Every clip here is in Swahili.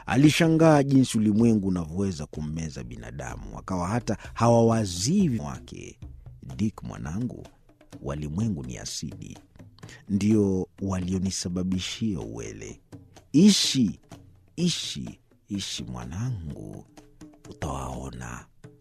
Alishangaa jinsi ulimwengu unavyoweza kummeza binadamu, akawa hata hawawazii wake. Dick mwanangu, walimwengu ni asidi, ndio walionisababishia uwele. Ishi, ishi, ishi mwanangu, utawaona.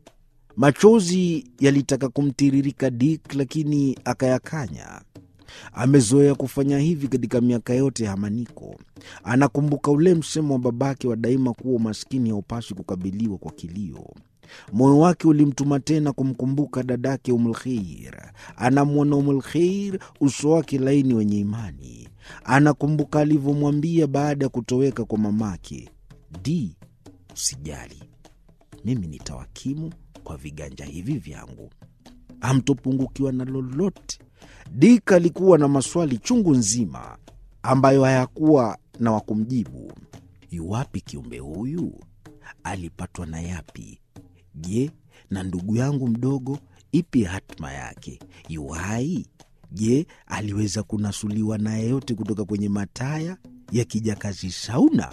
Machozi yalitaka kumtiririka Dick, lakini akayakanya. Amezoea kufanya hivi katika miaka yote ya hamaniko. Anakumbuka ule msemo wa babake wa daima kuwa umaskini haupaswi kukabiliwa kwa kilio. Moyo wake ulimtuma tena kumkumbuka dadake Umulkheir. Anamwona Umulkheir, uso wake laini wenye imani. Anakumbuka alivyomwambia baada ya kutoweka kwa mamake, Di, usijali, mimi nitawakimu kwa viganja hivi vyangu, hamtopungukiwa na lolote. Dik alikuwa na maswali chungu nzima ambayo hayakuwa na wa kumjibu. Yuwapi kiumbe huyu? Alipatwa na yapi? Je, na ndugu yangu mdogo, ipi hatma yake? Yuhai? Je, aliweza kunasuliwa na yeyote kutoka kwenye mataya ya kijakazi Sauna?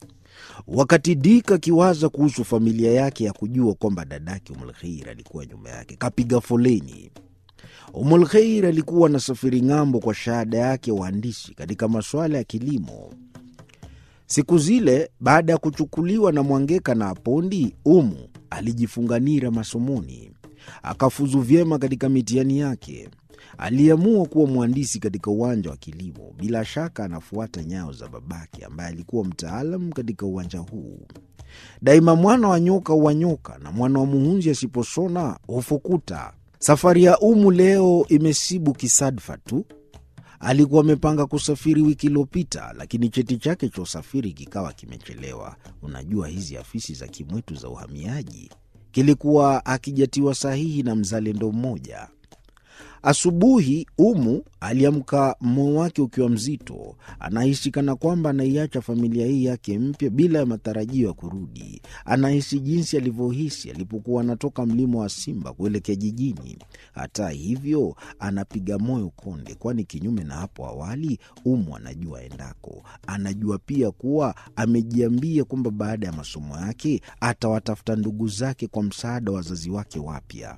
Wakati Dik akiwaza kuhusu familia yake ya kujua kwamba dadake Umulkheir alikuwa nyuma yake, kapiga foleni. Umulkheir alikuwa na safiri ng'ambo kwa shahada yake ya uhandisi katika masuala ya kilimo. Siku zile baada ya kuchukuliwa na Mwangeka na Apondi, Umu alijifunganira masomoni, akafuzu vyema katika mitihani yake. Aliamua kuwa mhandisi katika uwanja wa kilimo. Bila shaka anafuata nyayo za babake ambaye alikuwa mtaalam katika uwanja huu. Daima mwana wa nyoka huwanyoka na mwana wa muhunzi asiposona hufukuta. Safari ya Umu leo imesibu kisadfa tu. Alikuwa amepanga kusafiri wiki iliyopita, lakini cheti chake cha usafiri kikawa kimechelewa. Unajua hizi afisi za kimwetu za uhamiaji, kilikuwa akijatiwa sahihi na mzalendo mmoja. Asubuhi Umu aliamka, moyo wake ukiwa mzito. Anahisi kana kwamba anaiacha familia hii yake mpya bila ya matarajio ya kurudi. Anahisi jinsi alivyohisi alipokuwa anatoka mlima wa Simba kuelekea jijini. Hata hivyo, anapiga moyo konde, kwani kinyume na hapo awali, Umu anajua endako. Anajua pia kuwa amejiambia kwamba baada ya masomo yake atawatafuta ndugu zake kwa msaada wa wazazi wake wapya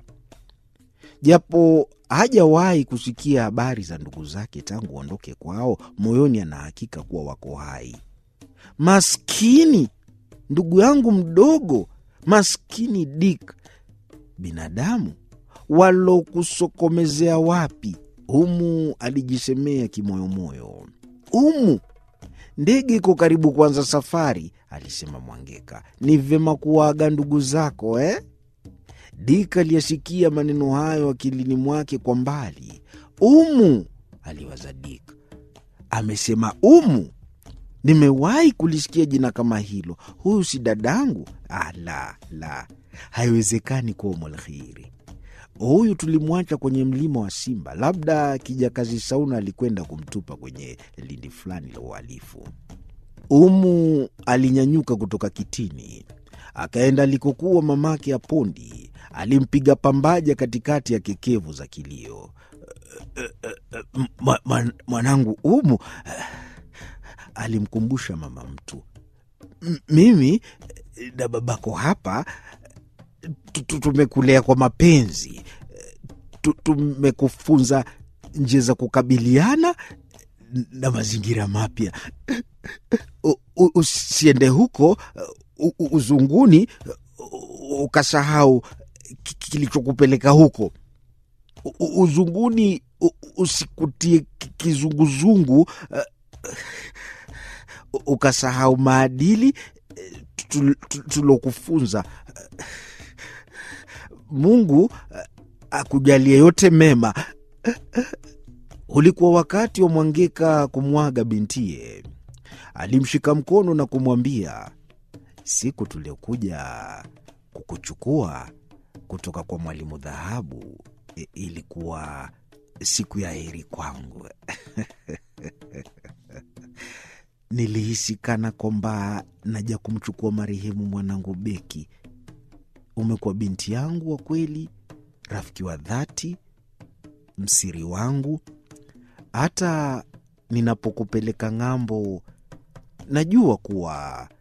japo hajawahi kusikia habari za ndugu zake tangu waondoke kwao, moyoni ana hakika kuwa wako hai. Maskini ndugu yangu mdogo, maskini Dick, binadamu walokusokomezea wapi? Umu alijisemea kimoyomoyo. Umu, ndege iko karibu kuanza safari, alisema Mwangeka. Ni vyema kuwaaga ndugu zako eh? Dik aliyesikia maneno hayo akilini mwake kwa mbali. Umu, aliwaza Dik. Amesema Umu? Nimewahi kulisikia jina kama hilo. Huyu si dadangu? Ah, la la, haiwezekani kuwa Umulkhiri. Huyu tulimwacha kwenye mlima wa Simba. Labda kijakazi Sauna alikwenda kumtupa kwenye lindi fulani la uhalifu. Umu alinyanyuka kutoka kitini akaenda alikokuwa mamake Apondi. Alimpiga pambaja katikati ya kekevu za kilio. Mwanangu Umu, alimkumbusha mama mtu, mimi na babako hapa tumekulea kwa mapenzi, tumekufunza njia za kukabiliana na mazingira mapya. Usiende huko uzunguni ukasahau kilichokupeleka huko. Uzunguni usikutie kizunguzungu ukasahau maadili tulokufunza. Mungu akujalie yote mema. Ulikuwa wakati wa Mwangeka kumwaga bintiye. Alimshika mkono na kumwambia Siku tuliokuja kukuchukua kutoka kwa Mwalimu Dhahabu e, ilikuwa siku ya heri kwangu. Nilihisi kana kwamba naja kumchukua marehemu mwanangu Beki. Umekuwa binti yangu wa kweli, rafiki wa dhati, msiri wangu. Hata ninapokupeleka ng'ambo, najua kuwa